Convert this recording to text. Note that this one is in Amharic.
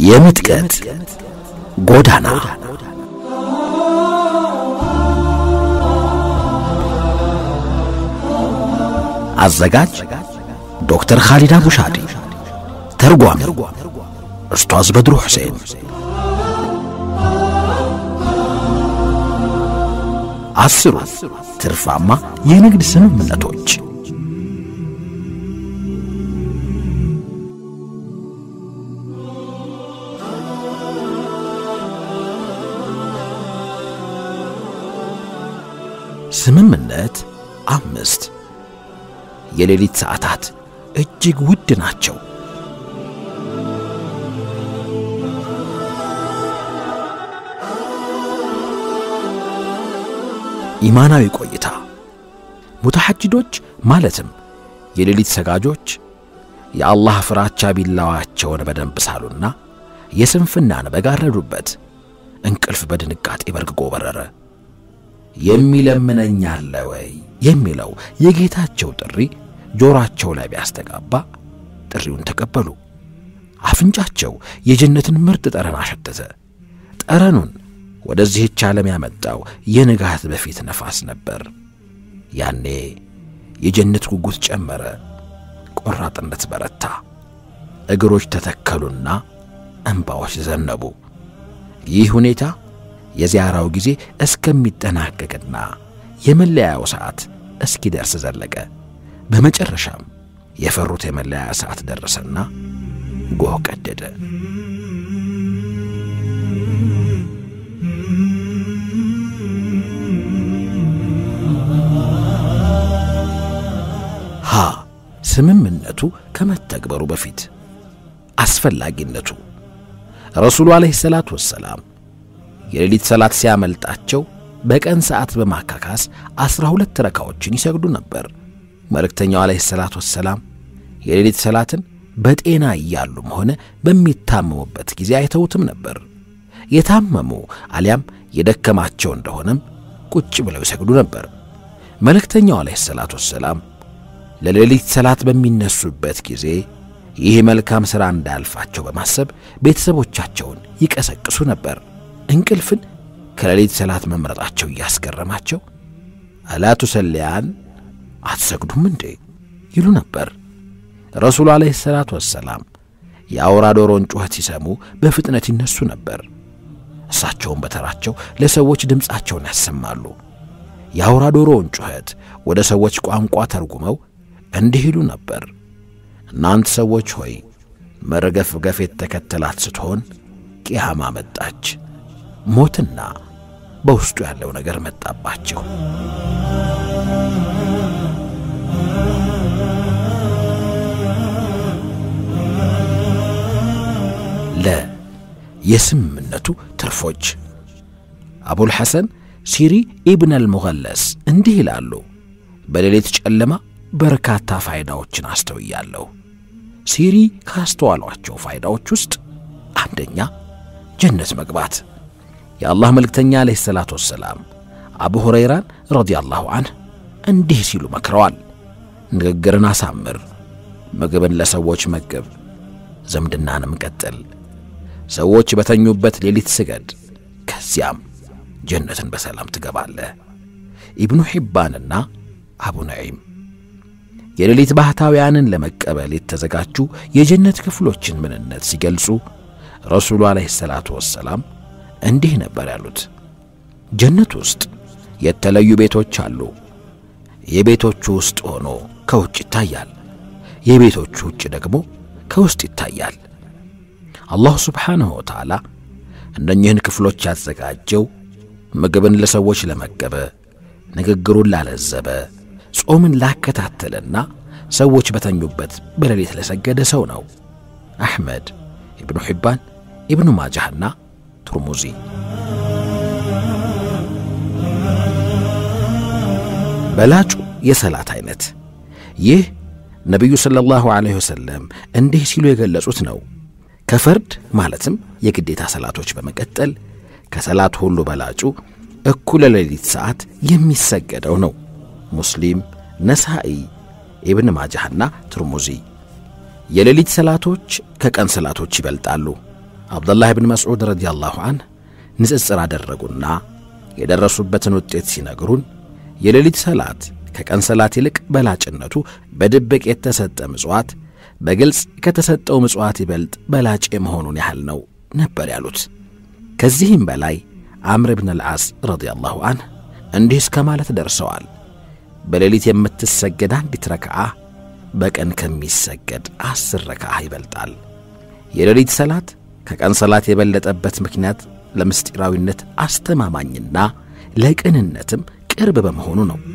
የምጥቀት ጎዳና አዘጋጅ ዶክተር ኻሊድ አቡሻዲ ተርጓሚ ኡስታዝ በድሩ ሁሴን አስሩ ትርፋማ የንግድ ስምምነቶች ስምምነት አምስት የሌሊት ሰዓታት እጅግ ውድ ናቸው። ኢማናዊ ቆይታ ሙተሐጅዶች ማለትም የሌሊት ሰጋጆች የአላህ ፍራቻ ቢላዋቸውን በደንብ ሳሉና የስንፍናን በጋረዱበት እንቅልፍ በድንጋጤ በርግጎ በረረ። የሚለምነኝ አለ ወይ የሚለው የጌታቸው ጥሪ ጆሮአቸው ላይ ቢያስተጋባ ጥሪውን ተቀበሉ። አፍንጫቸው የጀነትን ምርጥ ጠረን አሸተተ። ጠረኑን ወደዚህች ዓለም ያመጣው የንጋት በፊት ነፋስ ነበር። ያኔ የጀነት ጉጉት ጨመረ፣ ቆራጥነት በረታ፣ እግሮች ተተከሉና እንባዎች ዘነቡ። ይህ ሁኔታ የዚያራው ጊዜ እስከሚጠናቀቅና የመለያው ሰዓት እስኪደርስ ዘለቀ። በመጨረሻም የፈሩት የመለያ ሰዓት ደረሰና ጎህ ቀደደ። ሀ ስምምነቱ ከመተግበሩ በፊት አስፈላጊነቱ ረሱሉ ዓለይሂ ሰላቱ ወሰላም የሌሊት ሰላት ሲያመልጣቸው በቀን ሰዓት በማካካስ ዐሥራ ሁለት ረካዎችን ይሰግዱ ነበር። መልእክተኛው ዓለይሂ ሰላቱ ወሰላም የሌሊት ሰላትን በጤና እያሉም ሆነ በሚታመሙበት ጊዜ አይተውትም ነበር። የታመሙ አሊያም የደከማቸው እንደሆነም ቁጭ ብለው ይሰግዱ ነበር። መልእክተኛው ዓለይሂ ሰላቱ ወሰላም ለሌሊት ሰላት በሚነሱበት ጊዜ ይህ መልካም ሥራ እንዳያልፋቸው በማሰብ ቤተሰቦቻቸውን ይቀሰቅሱ ነበር። እንቅልፍን ከሌሊት ሰላት መምረጣቸው እያስገረማቸው አላ ቱሰሊያን አትሰግዱም እንዴ ይሉ ነበር። ረሱሉ ዓለይሂ ሰላቱ ወሰላም የአውራ ዶሮን ጩኸት ሲሰሙ በፍጥነት ይነሱ ነበር። እሳቸውም በተራቸው ለሰዎች ድምፃቸውን ያሰማሉ። የአውራ ዶሮውን ጩኸት ወደ ሰዎች ቋንቋ ተርጉመው እንዲህ ይሉ ነበር። እናንተ ሰዎች ሆይ መርገፍገፍ የተከተላት ስትሆን ቂያማ መጣች፣ ሞትና በውስጡ ያለው ነገር መጣባቸው። ለ የስምምነቱ ትርፎች አቡል ሐሰን ሲሪ ኢብን አልሙገለስ እንዲህ ይላሉ። በሌሊት ጨለማ በርካታ ፋይዳዎችን አስተውያለሁ። ሲሪ ካስተዋሏቸው ፋይዳዎች ውስጥ አንደኛ ጀነት መግባት። የአላህ መልእክተኛ ዓለይሂ ሰላቱ ወሰላም አቡ ሁረይራን ረዲያላሁ ዐንህ እንዲህ ሲሉ መክረዋል። ንግግርን አሳምር፣ ምግብን ለሰዎች መግብ፣ ዝምድናንም ቀጥል፣ ሰዎች በተኙበት ሌሊት ስገድ፣ ከዚያም ጀነትን በሰላም ትገባለህ። ኢብኑ ሒባንና አቡ ነዒም የሌሊት ባህታውያንን ለመቀበል የተዘጋጁ የጀነት ክፍሎችን ምንነት ሲገልጹ ረሱሉ ዓለይሂ ሰላቱ ወሰላም እንዲህ ነበር ያሉት። ጀነት ውስጥ የተለዩ ቤቶች አሉ። የቤቶቹ ውስጥ ሆኖ ከውጭ ይታያል፣ የቤቶቹ ውጭ ደግሞ ከውስጥ ይታያል። አላሁ ስብሓንሁ ወተዓላ እነኚህን ክፍሎች ያዘጋጀው ምግብን ለሰዎች ለመገበ፣ ንግግሩን ላለዘበ፣ ጾምን ላከታተለና ሰዎች በተኙበት በሌሊት ለሰገደ ሰው ነው። አሕመድ፣ ኢብኑ ሒባን፣ ኢብኑ ማጃህና ቱርሙዚ። በላጩ የሰላት ዐይነት ይህ ነቢዩ ሰለላሁ ዐለይሂ ወሰለም እንዲህ ሲሉ የገለጹት ነው። ከፈርድ ማለትም የግዴታ ሰላቶች በመቀጠል ከሰላት ሁሉ በላጩ እኩለ ሌሊት ሰዓት የሚሰገደው ነው። ሙስሊም፣ ነሳኢ፣ ኢብን ማጃህና ትርሙዚ። የሌሊት ሰላቶች ከቀን ሰላቶች ይበልጣሉ። አብዱላህ ብን መስዑድ ረዲያላሁ አንህ ንጽጽር አደረጉና የደረሱበትን ውጤት ሲነግሩን የሌሊት ሰላት ከቀን ሰላት ይልቅ በላጭነቱ በድብቅ የተሰጠ ምጽዋት በግልጽ ከተሰጠው ምጽዋት ይበልጥ በላጭ የመሆኑን ያህል ነው ነበር ያሉት። ከዚህም በላይ አምር ብን አልዓስ ረዲያላሁ አንህ እንዲህ እስከ ማለት ደርሰዋል። በሌሊት የምትሰገድ አንዲት ረክዓ በቀን ከሚሰገድ አስር ረክዓ ይበልጣል። የሌሊት ሰላት ከቀን ሰላት የበለጠበት ምክንያት ለምስጢራዊነት አስተማማኝና ለቅንነትም ቅርብ በመሆኑ ነው።